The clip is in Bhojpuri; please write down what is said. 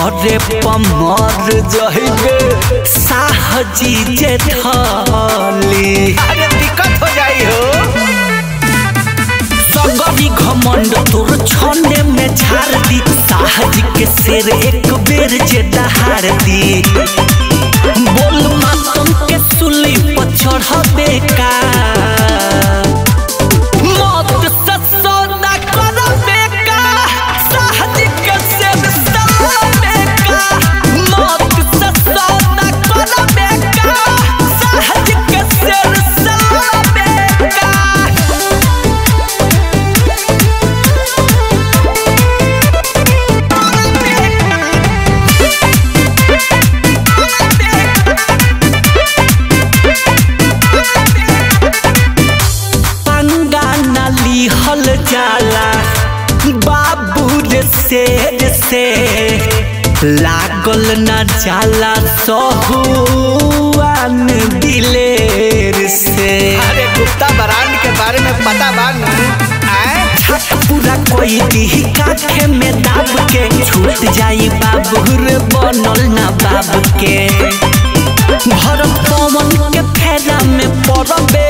करे पमर जहिबे साहजी जे थाली अरे दिक्कत हो जाई हो सगरी घमंड तोर छने में झाड़ दी साहजी के शेर एक बेर जे दहाड़ दी बोल मातम के सुली पर चढ़बे का मौत से सौदा करबे का साहजी के शेर सलाबे का मौत से सौदा करबे का साहजी के शेर सलाबे का पंगा नाली हल जाला बाबू रे शेर से लागल न जाला सहुआन दिलेर से अरे गुप्ता ब्रांड के बारे में पता बा न आए छत पूरा कोई दी काखे में दाब के छूट जाई बाबू रे बनल ना बाबू के भर पवन के फेरा में पड़बे